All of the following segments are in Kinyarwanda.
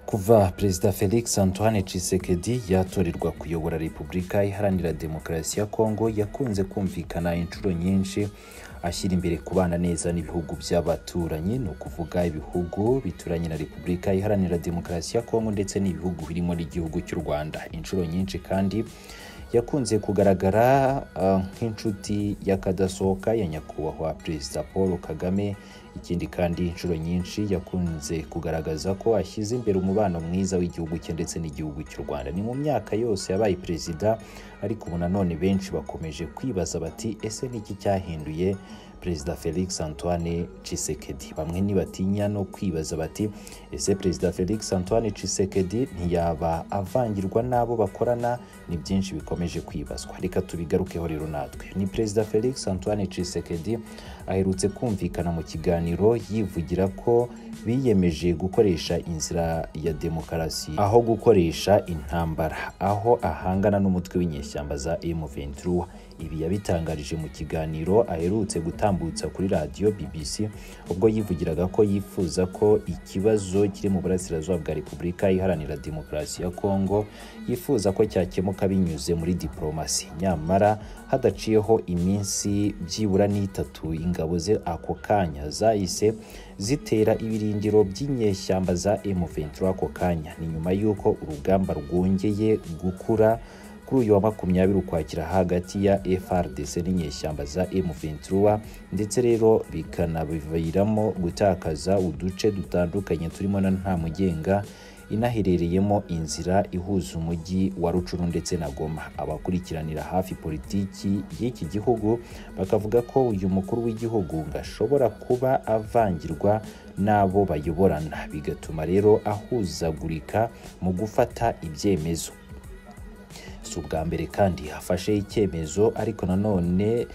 kuva perezida felix antoine tshisekedi yatorerwa kuyobora repubulika iharanira demokarasi ya kongo yakunze kumvikana inshuro nyinshi ashyira imbere kubana neza n'ibihugu by'abaturanyi ni ukuvuga ibihugu bituranye na repubulika iharanira demokarasi ya kongo ndetse n'ibihugu birimo n'igihugu cy'u rwanda inshuro nyinshi kandi yakunze kugaragara uh, nk'inshuti y'akadasohoka ya nyakubahwa perezida paul kagame ikindi kandi inshuro nyinshi yakunze kugaragaza ko ashyize imbere umubano mwiza w'igihugu cye ndetse n'igihugu cy'u rwanda ni mu myaka yose yabaye perezida ariko ubu nanone benshi bakomeje kwibaza bati ese niki cyahinduye perezida felix antoine cisekedi bamwe ntibatinya no kwibaza bati ese perezida felix antoine cisekedi ntiyaba avangirwa n'abo bakorana ni byinshi bikomeje kwibazwa reka tubigarukeho rero natwe ni perezida felix antoine cisekedi aherutse kumvikana mu kiganiro yivugira ko biyemeje gukoresha inzira ya demokarasi aho gukoresha intambara aho ahangana n'umutwe w'inyeshyamba za M23 ibi yabitangarije mu kiganiro aherutse gutambutsa kuri radiyo BBC ubwo yivugiraga ko yifuza ko ikibazo kiri mu burasirazuba bwa Repubulika iharanira demokarasi ya Kongo yifuza ko cyakemuka binyuze muri diplomasi nyamara hadaciyeho iminsi byibura n'itatu ingabo ze ako kanya za zahise zitera ibirindiro by'inyeshyamba za M23 ako kanya ni nyuma y'uko urugamba rwongeye gukura kuri uyu wa makumyabiri ukwakira hagati ya FRDC n'inyeshyamba za M23 ndetse rero bikanabiviramo gutakaza uduce dutandukanye turimo na Ntamugenga inaherereyemo inzira ihuza umujyi wa rucuru ndetse na goma abakurikiranira hafi politiki y'iki gihugu bakavuga ko uyu mukuru w'igihugu ngo ashobora kuba avangirwa n'abo bayoborana bigatuma rero ahuzagurika mu gufata ibyemezo si ubwa mbere kandi hafashe icyemezo ariko nanone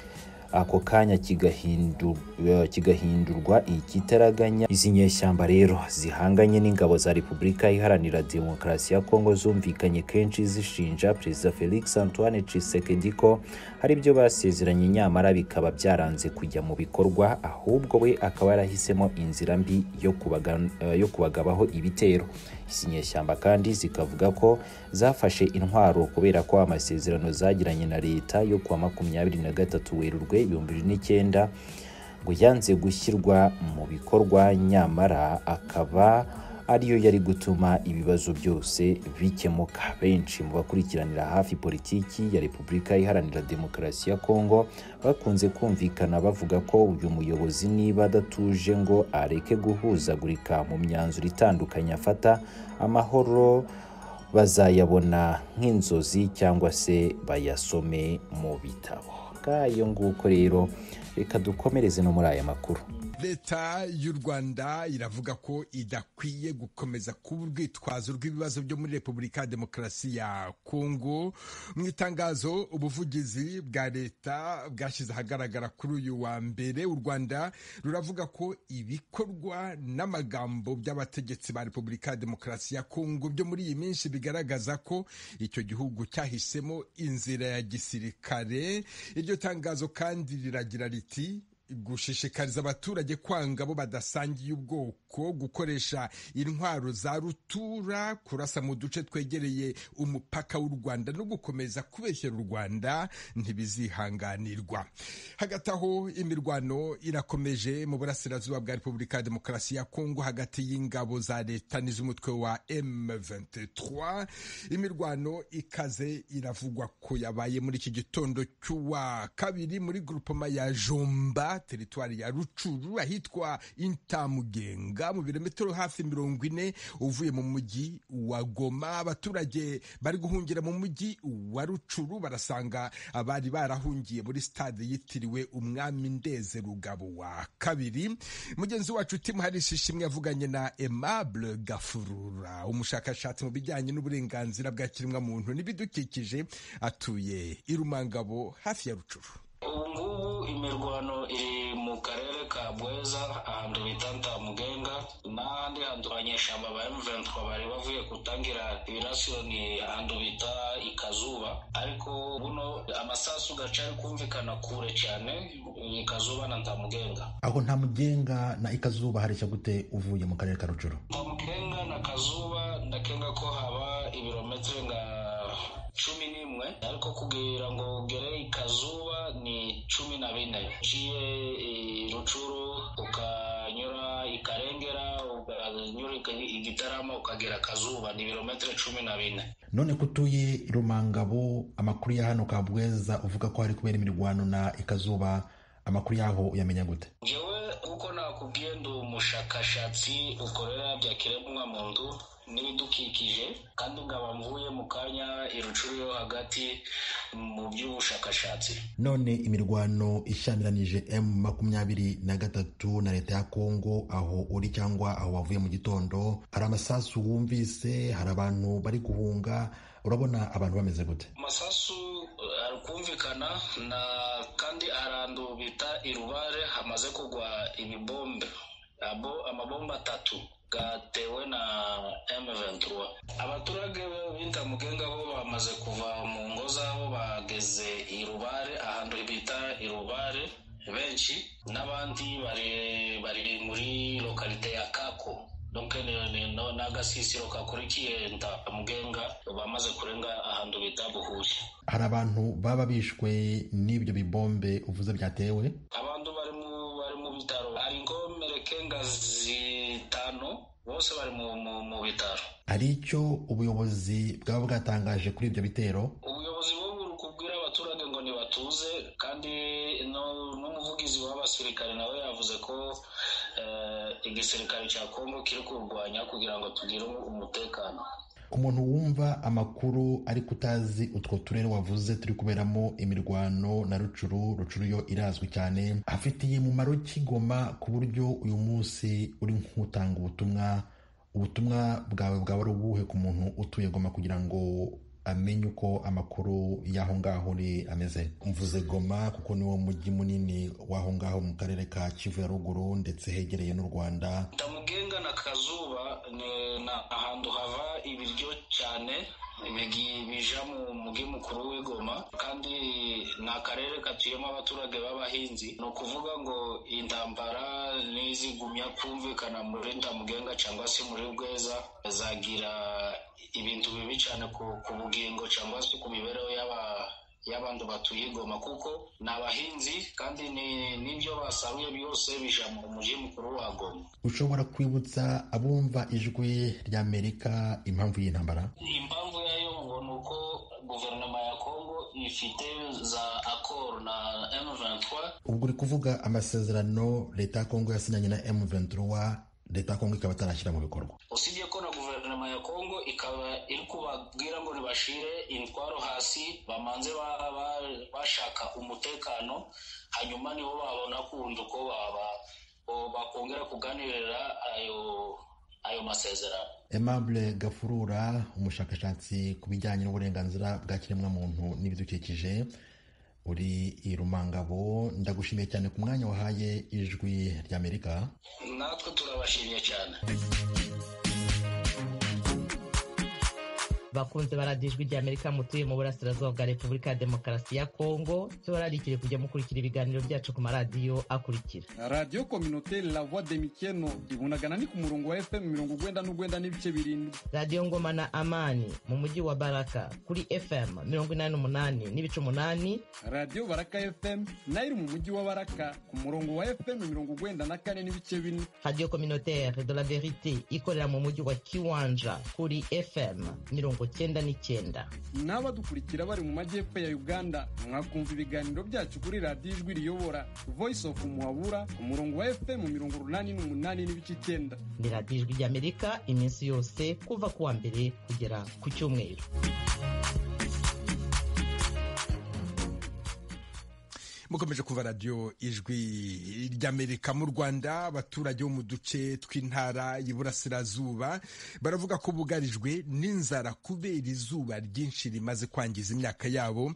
ako kanya kigahindurwa ikitaraganya izi nyeshyamba rero zihanganye n'ingabo za repubulika iharanira demokarasi ya kongo zumvikanye kenshi zishinja perezida felix antoine cisekedi ko hari ibyo basezeranye nyamara bikaba byaranze kujya mu bikorwa ahubwo we akaba yarahisemo inzira mbi yo, kubaga, yo kubagabaho ibitero izi nyeshyamba kandi zikavuga ko zafashe intwaro kubera ko amasezerano zagiranye na leta yo kuwa makumyabiri na gatatu werurwe ibihumbi bibiri n'icyenda ngo yanze gushyirwa mu bikorwa nyamara akaba ariyo yari gutuma ibibazo byose bikemuka benshi mu bakurikiranira hafi politiki ya repubulika iharanira demokarasi ya kongo bakunze kumvikana bavuga ko uyu muyobozi niba adatuje ngo areke guhuzagurika mu myanzuro itandukanye afata amahoro bazayabona nk'inzozi cyangwa se bayasome mu bitabo bwayo nguko rero reka dukomereze no muri aya makuru leta y'u rwanda iravuga ko idakwiye gukomeza kuba urwitwazo rw'ibibazo byo muri repubulika ya demokarasi ya kongo mu itangazo ubuvugizi bwa leta bwashyize ahagaragara kuri uyu wa mbere u rwanda ruravuga ko ibikorwa n'amagambo by'abategetsi ba repubulika ya demokarasi ya kongo byo muri iyi minsi bigaragaza ko icyo gihugu cyahisemo inzira ya gisirikare iryo tangazo kandi riragira riti gushishikariza abaturage kwanga bo badasangiye ubwoko gukoresha intwaro za rutura kurasa mu duce twegereye umupaka w'u rwanda no gukomeza kubeshyera u rwanda ntibizihanganirwa hagati aho imirwano irakomeje mu burasirazuba bwa repubulika ya demokarasi ya kongo hagati y'ingabo za leta n'iz'umutwe wa m23 imirwano ikaze iravugwa ko yabaye muri iki gitondo cy'uwa kabiri muri grupoma ya jomba teritwari ya rucuru ahitwa intamugenga mu birometero hafi mirongo ine uvuye mu mujyi wa goma abaturage bari guhungira mu mujyi wa rucuru barasanga abari barahungiye muri stade yitiriwe umwami ndeze rugabo wa kabiri mugenzi wacu timu harisi ishimwe yavuganye na aimable gafurura umushakashatsi mu bijyanye n'uburenganzira bwa kiremwa muntu n'ibidukikije atuye i rumangabo hafi ya rucuru ubu ngubu imirwano iri mu karere ka bweza ahantu bita ntamugenga n'ahandi hantu abanyeshyamba ba M23 bari bavuye gutangira ibirasironi ahantu bita ikazuba ariko buno amasasu gacari kumvikana kure cyane ikazuba na ntamugenga aho nta mugenga na ikazuba hareshya gute uvuye mu karere ka rujoro ntamugenga na kazuba ndakenga ko haba ibirometero nga cumi n'imwe ariko kugira ngo ugere ikazuba ni cumi na bine uciye i rucuru ukanyura ikarengera ukanyura i- igitarama ukagera kazuba ni ibirometero cumi na bine none ko utuye i rumangabo amakuru ya hano kabweza uvuga ko hari kubera imirwano na ikazuba amakuru yaho uyamenya gute ngewe kuko nakubwiye ndi umushakashatsi ukorera bya kiremwamuntu n'ibidukikije kandi ngaba mvuye mu kanya irucuru yo hagati mu by'ubushakashatsi none imirwano ishyamiranyije m makumyabiri na gatatu na leta ya kongo aho uri cyangwa aho wavuye mu gitondo hari amasasu wumvise hari abantu bari guhunga urabona abantu bameze gute amasasu eh, ari kumvikana na kandi arandu bita irubare hamaze kugwa ibibombe abo amabombe atatu gatewe na M23 abaturage b'intamugenga bo bamaze kuva mu ngo zabo bageze irubare ahantu bita irubare benshi n'abandi bari bari muri lokalite ya kako donc ni- ni- no- n'agasisiro kakurikiye ntamugenga bamaze kurenga ahantu bita buhuye hari abantu baba bishwe n'ibyo bibombe uvuze byatewe abantu bari mu bari mu bitaro hari ingomerekenga zitanu bose bari mu, mu, mu bitaro hari icyo ubuyobozi bwaba bwatangaje kuri ibyo bitero ubuyobozi bubu buri kubwira abaturage ngo ntibatuze kandi no- n'umuvugizi w'abasirikare nawe yavuze ko eh, igisirikare cya kongo kiri kurwanya kugira ngo tugire umutekano ku muntu wumva amakuru ariko utazi utwo turere wavuze turi kuberamo imirwano na rucuru rucuru yo irazwi cyane afitiye umumaro kigoma ku buryo uyu munsi uri nk'utanga ubutumwa ubutumwa bwawe bwaba ari ubuhe ku muntu utuye goma kugira ngo amenye uko amakuru y'aho ngaho uri ameze mvuze goma kuko niwo mujyi munini w'aho ngaho mu karere ka kivu ya ruguru ndetse hegereye n'u rwanda tamugenga na kazuba ni na ahantu hava ibiryo cyane bigi- bija mu mugi mukuru w'igoma kandi ni akarere gatuyemo abaturage b'abahinzi ni ukuvuga ngo intambara n'izigumya kumvikana muri tamugenga cyangwa se muri bweza zagira ibintu bibi cyane ku, ku bugingo cyangwa se ku mibereho y'aba y'abantu batuye igoma kuko ni abahinzi kandi ni- n'ibyo basaruye byose bija mu mugi mukuru wa goma ushobora kwibutsa abumva ijwi ry'amerika impamvu y'intambara impamvu yayo ngo ni uko guverinoma ya kongo ifite za akoro na m23 ubwo uri kuvuga amasezerano leta ya kongo yasinyanye na m23 leta ya kongo ikaba atarashyira mu bikorwa usibye ko na guverinoma ya kongo ikaba iri kubabwira ngo ntibashire intwaro hasi bamanze ba- ba- bashaka umutekano hanyuma nibo babona kundi uko baba- bo- bakongera kuganirira ayo ayo masezerano aimable gafurura umushakashatsi ku bijyanye n'uburenganzira bwa kiremwamuntu n'ibidukikije uri i rumangabo ndagushimiye cyane ku mwanya wahaye ijwi ry'amerika natwe turabashimye cyane bakunze baradiyo ijwi ry'amerika mutuye mu burasirazuba bwa repubulika ya demokarasi ya kongo tubararikire kujya mukurikira ibiganiro byacu ku maradiyo akurikira radiyo kominote lavwa demikeno ibunagana ni ku murongo wa fm mirongo ugwenda n'ugwenda n'ibice birindwi radiyo ngoma na amani mu mujyi wa baraka kuri fm mirongo inani n'umunani n'ibice umunani radiyo baraka fm nayo iri mu mujyi wa baraka ku murongo wa fm mirongo ugwenda na kane n'ibice bine radiyo kominotere de la verite ikorera mu mujyi wa kiwanja kuri fm mirongo cyenda n'icyenda n'abadukurikira bari mu majyepfo ya uganda mwakumva ibiganiro byacu kuri radiyo ijwi riyobora voice of muhabura ku murongo wa fm mirongo urunani n'umunani n'ibice icyenda ni radiyo ijwi ry'amerika iminsi yose kuva ku wa mbere kugera ku cyumweru mukomeje kuva radiyo ijwi ry'amerika mu rwanda abaturage bo mu duce tw'intara y'iburasirazuba baravuga ko bugarijwe n'inzara kubera izuba ryinshi rimaze kwangiza imyaka yabo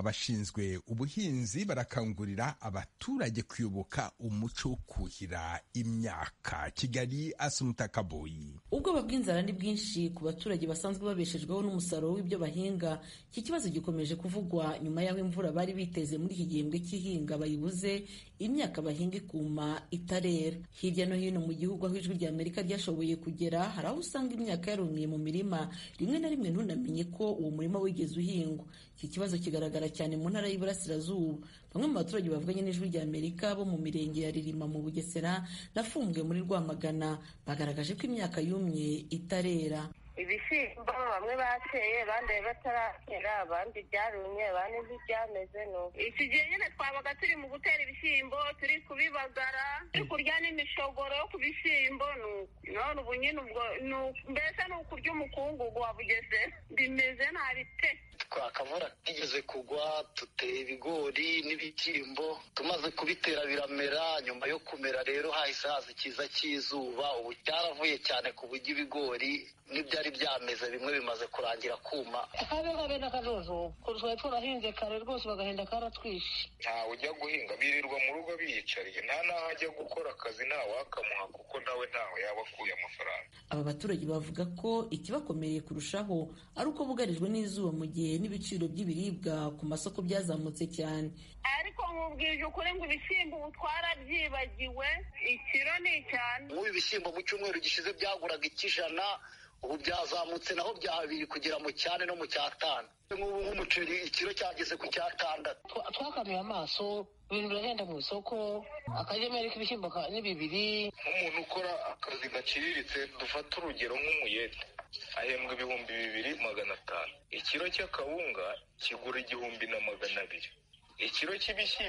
abashinzwe ubuhinzi barakangurira abaturage kuyoboka umuco wo kuhira imyaka kigali asumutakaboyi ubwoba bw'inzara ni bwinshi ku baturage basanzwe babeshejweho n'umusaruro w'ibyo bahinga iki kibazo gikomeje kuvugwa nyuma y'aho imvura bari biteze muri iki gihembwe cy'ihinga bayibuze imyaka bahinga ikuma itarera hirya no hino mu gihugu aho ijwi rya amerika ryashoboye kugera hari aho usanga imyaka yarumiye mu mirima rimwe na rimwe ntunamenye ko uwo murima wigeze uhingwa iki kibazo kigaragara cyane mu ntara y'iburasirazuba bamwe mu baturage bavuganye n'ijwi rya amerika bo mu mirenge ya ririma mu bugesera na fumbwe muri rwamagana bagaragaje ko imyaka yumye itarera ibishyimbo bamwe bateye abandi bataratera abandi byarumye abandi ntibyameze nuko iki gihe nyine twabaga turi mu gutera ibishyimbo turi kubibagara turi kurya n'imishogoro yo ku bishyimbo none ubu nyine ubwo mbese ni ukurya umukungugu wa bugesera bimeze nabi pe twakabura kigeze kugwa duteye ibigori n'ibishyimbo tumaze kubitera biramera nyuma yo kumera rero hahise haza ikiza cy'izuba ubu cyaravuye cyane ku buryo ibigori n'ibyari byameze bimwe bimaze kurangira kuma akabe kabe n'akazozo kurushaho twarahinze kare rwose bagahenda karatwishe ntawe ujya guhinga birirwa mu rugo biyicariye nta n'aho ajya gukora akazi ntawakamuha kuko nawe ntawe yaba akuye amafaranga aba baturage bavuga ko ikibakomereye kurushaho ari uko bugarijwe n'izuba mu gihe n'ibiciro by'ibiribwa ku masoko byazamutse cyane ariko nkubwije ukuri ngo ibishyimbo ubu twarabyibagiwe ikiro ni icyane nk'ubu ibishyimbo mu cyumweru gishize byaguraga ikijana ubu byazamutse naho bya habiri kugera mu cyane no mu cyatanu nk'ubu nk'umuceri ikiro cyageze ku cyatandatu twakanuye amaso ibintu birahenda mu isoko akagemeri k'ibishyimbo ni bibiri nk'umuntu ukora akazi gaciriritse dufata urugero nk'umuyede ahembwa ibihumbi bibiri magana atanu ikiro cy'akawunga kigura igihumbi na magana abiri ikiro cy'ibishyimbo